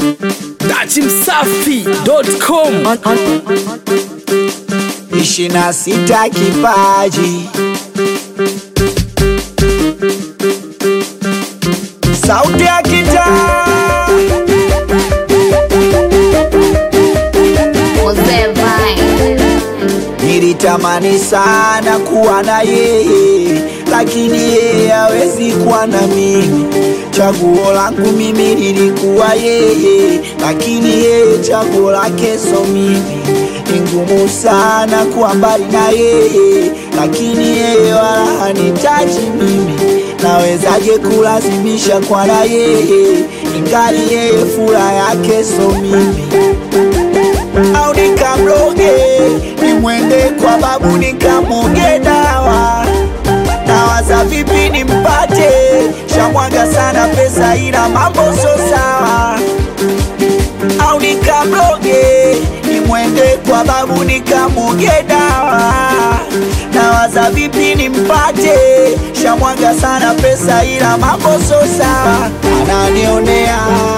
Dachimsafi.com ishirini na sita kipaji sauti ya kitaa Mzee Vine. Nilitamani sana kuwa na yeye, lakini yeye hawezi kuwa na mimi. Chaguo langu mimi lilikuwa yeye, lakini yeye chaguo lake so mimi. Ni ngumu sana kuwa mbali na yeye, lakini yeye wala hanitaji mimi. Nawezaje kulazimisha kwa na yeye, ingali yeye furaha yake so mimi au nikamloge nimwende kwa babu nikamwoge dawa nawaza vipi nimpate shamwaga sana pesa ila mambo so sawa au nikamloge nimwende kwa babu nikamwoge dawa nawaza vipi nimpate shamwaga sana pesa ila mambo so sawa ananionea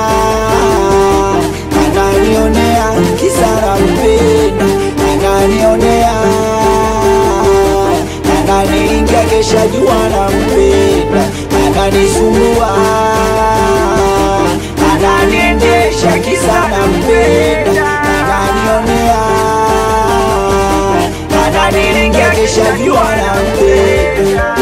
ananionea kisara mpenda ananionea ananiingia kesha jua na mpenda ananisumbua ananiendesha kisana mpenda ananionea ananiingia kesha jua na mpenda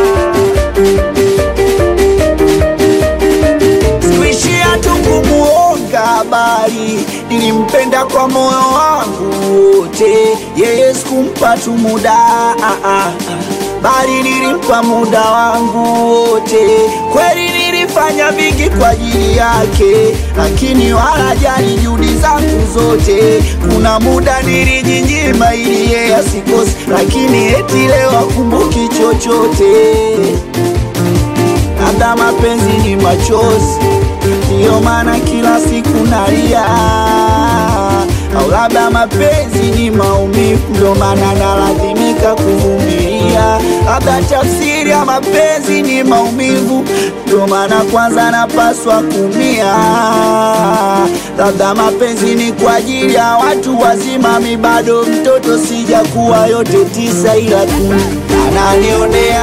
sikuishia tu kumuonga habari, nilimpenda kwa moyo wangu wote, yeye sikumpa tu muda ah, ah, ah. bali nilimpa muda wangu wote. Kweli nilifanya vingi kwa ajili yake, lakini wala jali juhudi zangu zote. Kuna muda nilijinyima ili yeye asikose, lakini eti leo akumbuki chochote labda mapenzi ni machozi, ndiyo maana kila siku nalia, au labda mapenzi ni maumivu, ndio maana nalazimika kuvumilia. Labda tafsiri ya mapenzi ni maumivu, ndio maana kwanza napaswa kumia. Labda mapenzi ni kwa ajili ya watu wazima, mi bado mtoto, sijakuwa yote tisa, ila tu ananionea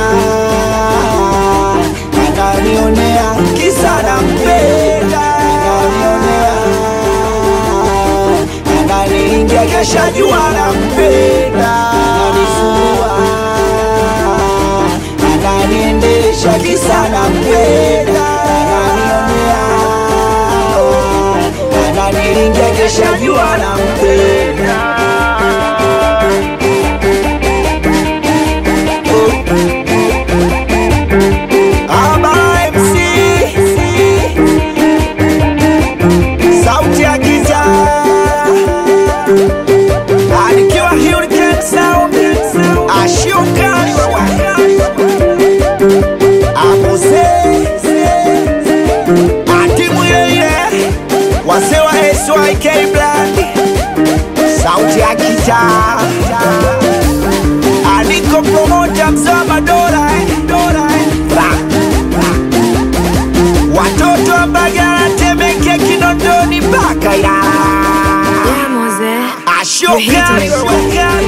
ananionea kisa nampenda, ananionea ananiingia kesha jua nampenda, ananisumbua ananiendesha kisa nampenda, ananionea ananiingia kesha jua nampenda. Aba MC sauti ya giza alikiwa Hurricane Sound ashuka abuse atimu yeye wase wa SYK Brand sauti ya giza aliko promoter mzama dola eh, dola eh. Ra. watoto wa Mbagala, Temeke, Kinondoni mpaka Ilala. Yeah, Mzee. Ashoka You hit me.